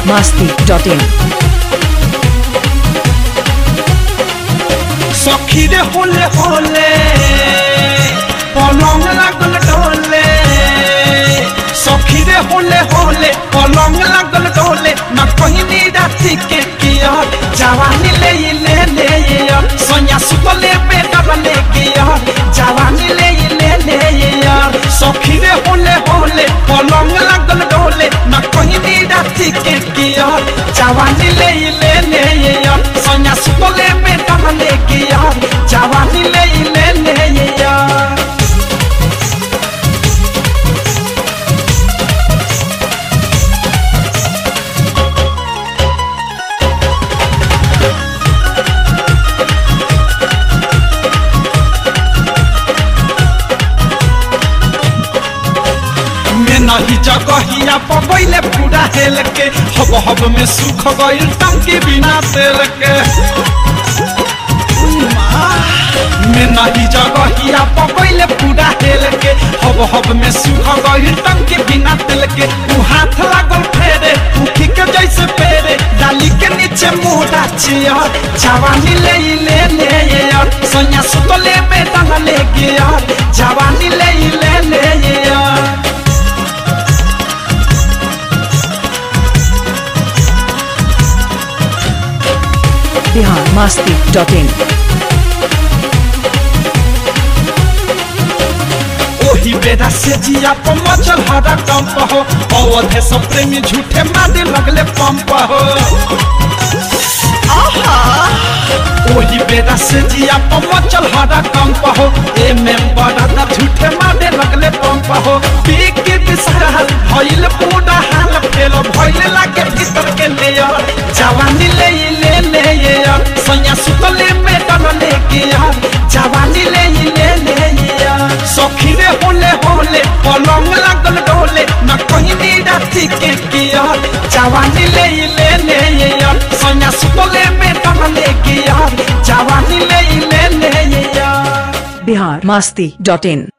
masti.in সখী রে হলে হলে পলং লাগল ডোলে সখী রে হলে হলে পলং লাগল ডোলে না কহিনি রাতি के किया जवानी ले ले ले यार सोनिया सुतले पे डबले किया जवानी ले ले ले यार सखी रे होले होले पलंग लागल डोले ना कहिनी राति के किया जवानी ले ले ले यार सोनिया सुतले पे डबले किया जवानी ले ले ले यार में नहीं जगहिया पबैले पूरा हेल के हब हब में सुख गइल टंकी बिना तेल के में नहीं जगहिया पबैले पूरा हेल के हब हब में सुख गइल टंकी बिना तेल के उ हाथ लागल फेरे उखी के जैसे पेरे डाली के नीचे मुड़ा छिया जवानी ले ले ले यार सोनिया सुतले में डाला ले गया जवानी ले ले ले यार Bihar masti.in ओही बेरा से जिया पर मचल हरा कंप हो अवधे सब प्रेमी झूठे मारे लगले पंप हो आहा! ओही बेरा से जिया पर मचल हरा कंप हो ए मेंबर दा झूठे मारे लगले पंप हो पीक के बिसरल भइल पूरा हाल फेल भइल लागे भीतर के लेयर जवानी ले ले ले यार सैया सुतले में डर ले के यार जवानी ले ले ले यार सखी रे होले होले पलंग लागल डोले न कहिनी राति के किया जवानी ले ले ले यार सैया सुतले में डर ले के यार जवानी ले ले ले यार Bihar masti.in